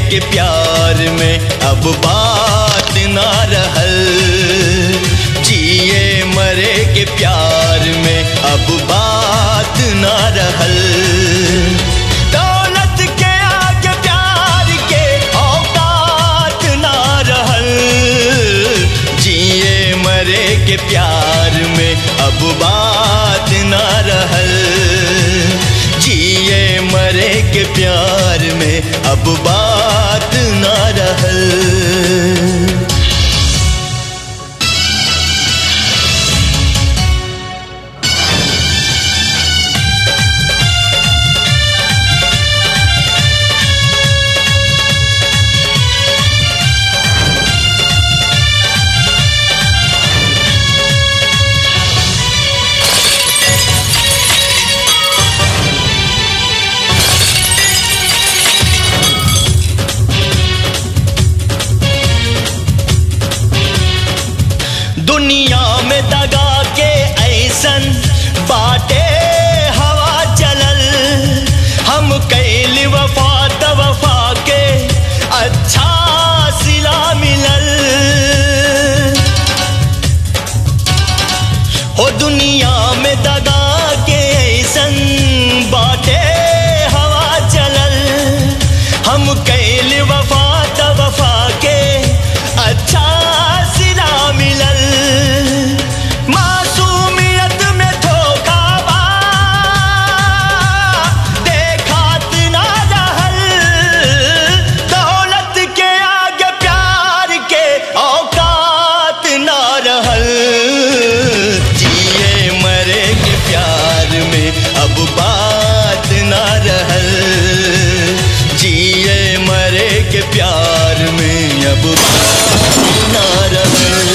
के प्यार में अब बात ना रहल जिए मरे के प्यार में अब बात ना रहल दौलत के आगे प्यार के औकात ना रहल जिए मरे के प्यार में अब बात ना रहल जिए मरे के प्यार में अब बात ना रहल दुनिया में दगा के ऐसन बाटे हवा चलल हम कैल वफा त वफा के अच्छा सिला मिलल हो दुनिया में दगा के ऐसन बाटे हवा चलल हम कैल वफा त वफा के अच्छा सिला मिलल मासूमियत में धोखा बा देखात ना रहल दौलत के आगे प्यार के औकात ना रहल जिए मरे के प्यार में अब बात ना रहल जिए मरे के प्यार में अब बात ना रहल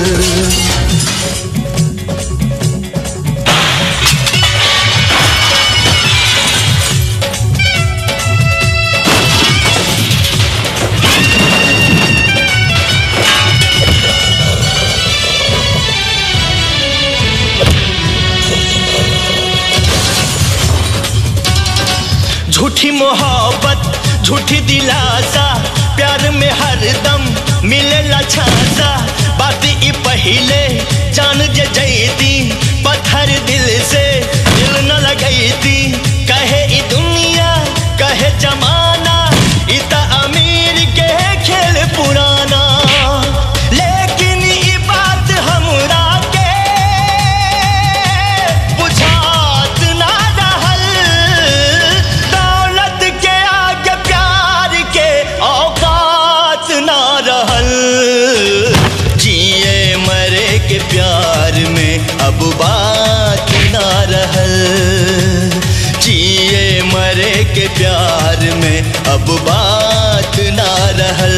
झूठी मोहब्बत झूठी दिलासा प्यार में हरदम मिलेला छासा बात ई पहिले जान जे जैती पत्थर दिल से दिल न लगैती कहे ई दुनिया कहे जमाना ई त अमीर के खेल पुराना लेकिन ई बात हमरा के बुझात ना रहल दौलत के आगे प्यार के औकात ना रहल जिए मरे के प्यार में अब बात ना रहल जिए मरे के प्यार में अब बात ना रहल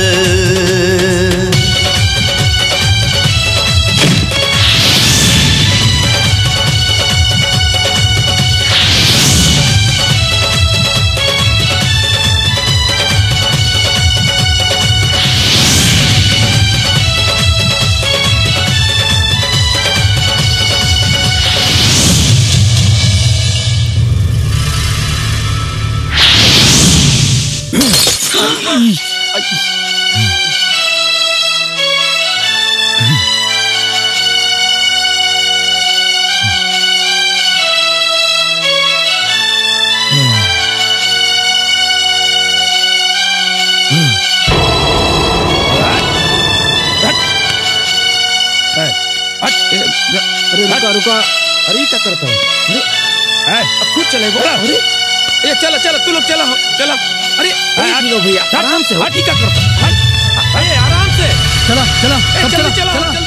अरे रुका रुका अरे ये क्या करता है अरे ए, अब खुद चले बोला अरे ये चलो चलो तू लोग चलो चलो अरे अरे भैया आराम से हाँ ठीक है करता अरे आराम से चला चला ए, सब जल्दी चला चलो चला